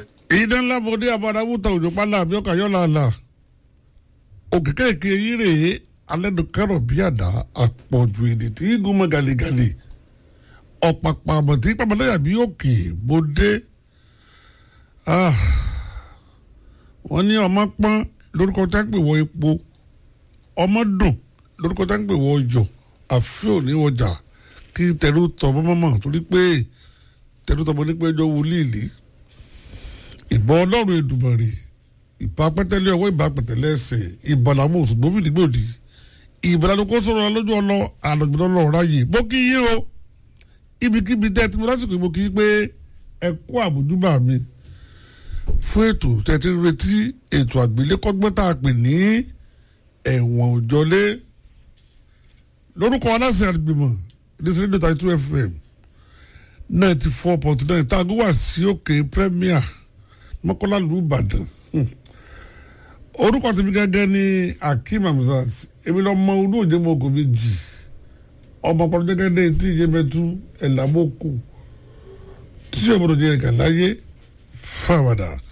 idan lamọdé abadamuta òjò pálá àbíọ́kà yọ̀ làlà òkè kéèké yìí rèé alẹ́dùkẹ́rọ̀ bí àdá àpọ̀jù èdè tí gún mọ́ gàlégàlé ọ̀pàpà àmọ̀tí pàmòlẹ́yà bí òkè bòdé wọ́n ní ọmọ pọ́n lórúkọ tá ń pè wọ epo ọmọ dùn lórúkọ tá ń pè wọ ọjọ́ àfi òní ọjà kí tẹ̀rù tọ̀ mọ́mọ́ torí pé tẹ̀rù tọ̀ mọ́ ní pé ẹjọ́ wọlé ìbọn ọlọ́run Èdùmàrè ìbá pẹ́tẹ́lẹ́ ọwọ́ ìbá pẹ́tẹ́lẹ́ ẹsẹ̀ ìbàlámù òṣùgbọ́n fìdí gbòdì ìbàlámù kó sọ̀rọ̀ lójú ọlọ àlọ́gbọ̀n ọlọ́run ráyè mo kí yín o ibikíbi tẹ́ ti mo lásìkò mo kí yín pé ẹ kú àbójúbà mi fún ètò tẹ́tí retí ètò àgbélékọ́gbọ́n tá a pè ní ẹ̀wọ̀n òjọlé lórúkọ aláṣẹ àgbìmọ̀ ìdísílẹ̀ dọ́tà two fm ninety four point nine tá a gbé wá sí òkè premier mọ́kànlá lù Ìbàdàn orúkọ tèmi gẹ́gẹ́ ní Akeem Hamzat èmi lọ mọ olú òjé mọ ògùn méjì ọmọ pọlọ gẹ́gẹ́ ní etí ìyẹmẹtú ẹlàmọkù tí ìṣòro jẹ ẹgà láyé fáwàdà.